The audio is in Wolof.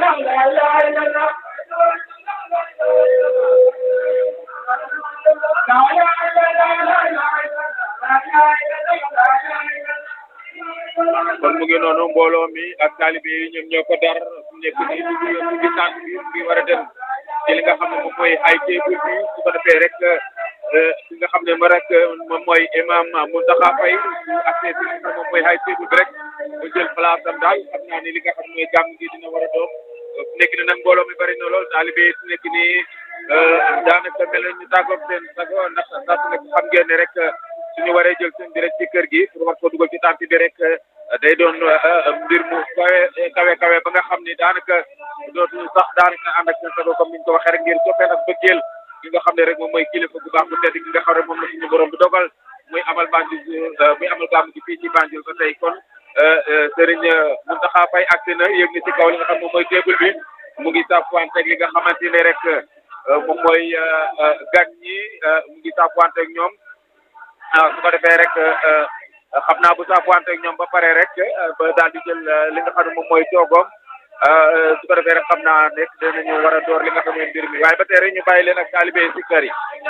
kon mu ngi noonu mbooloo mi ak taalibe yi ñoom ñoo ko dar su nekk nii ñu ngi ñu ngi tànn bi ngi war a dem ci li nga xam ne moom mooy ay table bi su ko defee rek ki nga xam ne ma rek moom mooy imam Mountakha Faye su accès bi nga moom mooy ay table bi rek mu jël place am daal xam naa ne li nga xam ne mooy gàmm gi dina war a doon su nekk ni nag mbooloo mi bari na lool taalibe yi su nekk nii daanaka mel na ñu tàggoog seen sago ndax ndax su nekk xam ngeen ne rek suñu waree jël seen bi rek ci kër gi pour war ko dugal ci tànt bi rek day doon mbir mu kawe kawe kawe ba nga xam ni daanaka dootuñu sax daanaka ànd ak seen sago comme ni ñu ko waxee rek ngir soppee nag bëggeel ki nga xam ne rek moom mooy kilifa bu baax bu tedd ki nga xam ne moom la suñu borom bi dogal muy amal Banjul muy amal gàmm gi fii ci Banjul ba tey kon Serigne Mountakha Faye agsi na yëg ni ci kaw li nga xam moom mooy table bi mu ngi saafuwanteeg li nga xamante ne rek moom mooy gan ñi mu ngi saafuwanteeg ñoom su ko defee rek xam naa bu saafuwanteeg ñoom ba pare rek ba daal di jël li nga xam ne moom mooy toogoom su ko defee rek xam naa nekk dinañu war a door li nga xam ne mbir mi waaye ba tey rek ñu bàyyi leen ak taalibe si kër yi